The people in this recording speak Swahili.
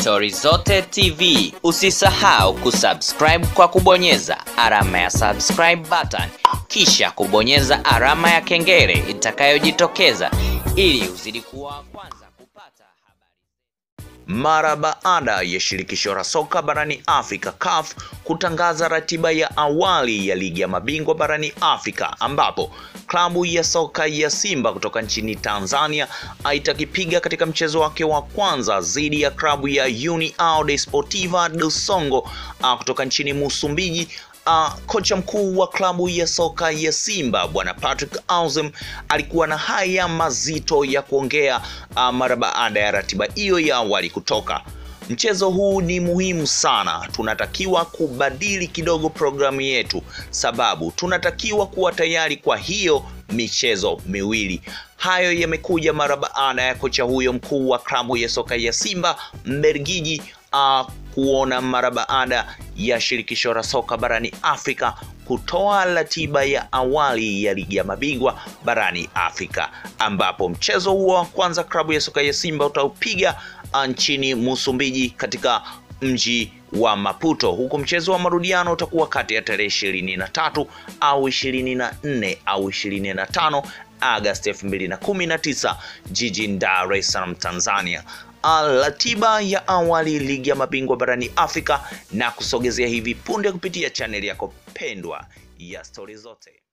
Stori Zote TV. Usisahau kusubscribe kwa kubonyeza alama ya subscribe button, kisha kubonyeza alama ya kengele itakayojitokeza ili uzidi kuwa wa kwanza kupata habari. Mara baada ya shirikisho la soka barani Afrika CAF kutangaza ratiba ya awali ya ligi ya mabingwa barani Afrika ambapo klabu ya soka ya Simba kutoka nchini Tanzania itakipiga katika mchezo wake wa kwanza dhidi ya klabu ya União Desportiva do Songo uh, kutoka nchini Msumbiji. Uh, kocha mkuu wa klabu ya soka ya Simba bwana Patrick Auzimm alikuwa na haya mazito ya kuongea uh, mara baada ya ratiba hiyo ya awali kutoka. Mchezo huu ni muhimu sana, tunatakiwa kubadili kidogo programu yetu, sababu tunatakiwa kuwa tayari kwa hiyo michezo miwili. Hayo yamekuja mara baada ya kocha huyo mkuu wa klabu ya soka ya Simba Mbelgiji uh, kuona mara baada ya shirikisho la soka barani Afrika kutoa ratiba ya awali ya ligi ya mabingwa barani Afrika, ambapo mchezo huo wa kwanza klabu ya soka ya Simba utaupiga nchini Msumbiji katika mji wa Maputo, huku mchezo wa marudiano utakuwa kati ya tarehe ishirini na tatu au ishirini na nne au ishirini na tano Agosti elfu mbili na kumi na tisa jijini Dar es Salaam, Tanzania. Ratiba ya awali ligi ya mabingwa barani Afrika na kusogezea hivi punde kupitia chaneli yako pendwa ya Stori Zote.